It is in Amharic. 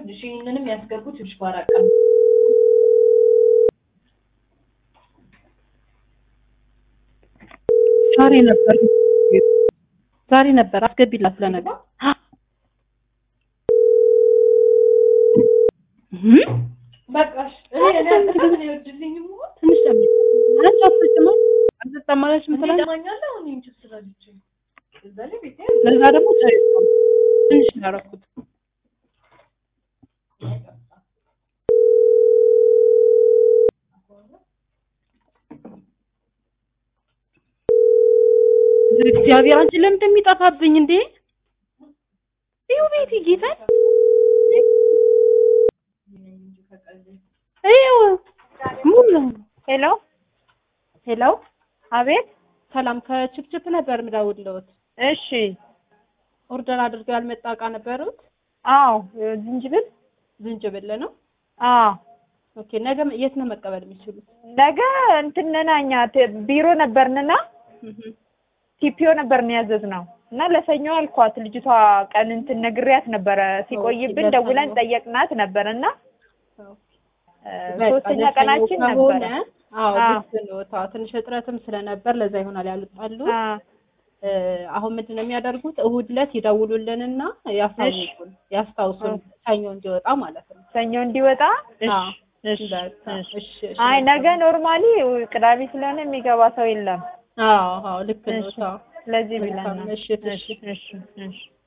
ይኸውልሽ ይሄንንም ያስገቡት ይኸውልሽ በአራት ቀን ዛሬ ነበር ዛሬ ነበር አስገቢላት ለነገ በቃሽ እኔ እኔ አልጠጣም እኔ አይወድልኝም ሞት ትንሽ አንቺ አትጠጭማ አልጠጣም አለች እኔ ምትላለች ይጠማኛል አሁን ይህን ችግር ስላለችኝ እዛ ላይ ቤቴ ለዛ ደግሞ ተይው ትንሽ ነው ያደረኩት እግዚአብሔር አንቺ ለምን እንደሚጠፋብኝ እንዴ ይኸው ቤት ጌታ ይኸው ሙሉ ሄሎ ሄሎ አቤት ሰላም ከችፕችፕ ነበር ምደውልልዎት እሺ ኦርደር አድርገው ያልመጣ እቃ ነበሩት አዎ ዝንጅብል ዝንጅብል ነው አዎ ኦኬ ነገ የት ነው መቀበል የሚችሉት ነገ እንትንና እኛ ተ- ቢሮ ነበርንና ቲፒኦ ነበርን ያዘዝነው እና ለሰኞ አልኳት ልጅቷ ቀን እንትን ነግሬያት ነበረ ሲቆይብን ለሰኞ። ደውለን ጠየቅናት ነበር እና እ፣ በቃ ሶስተኛ ለሰኞ ቀናችን ከሆነ ነበረ አዎ አዎ። ልክ ነው ታው ትንሽ እጥረትም ስለነበር ለዛ ይሆናል ያልጣሉ አ፣ እ፣ አሁን ምንድን ነው የሚያደርጉት እሁድ ዕለት ይደውሉልንና ያሳውቁን ያስታውሱን ሰኞ እንዲወጣ ማለት ነው ሰኞ እንዲወጣ እሺ አዎ። እሺ በቃ እሺ እሺ እሺ አይ ነገ ኖርማሊ ቅዳሜ ስለሆነ የሚገባ ሰው የለም አዎ አዎ ልክ ነው እሺ ታው ስለዚህ መልካም ብለናል ምሽት፣ እሺ እሺ። እሺ እሺ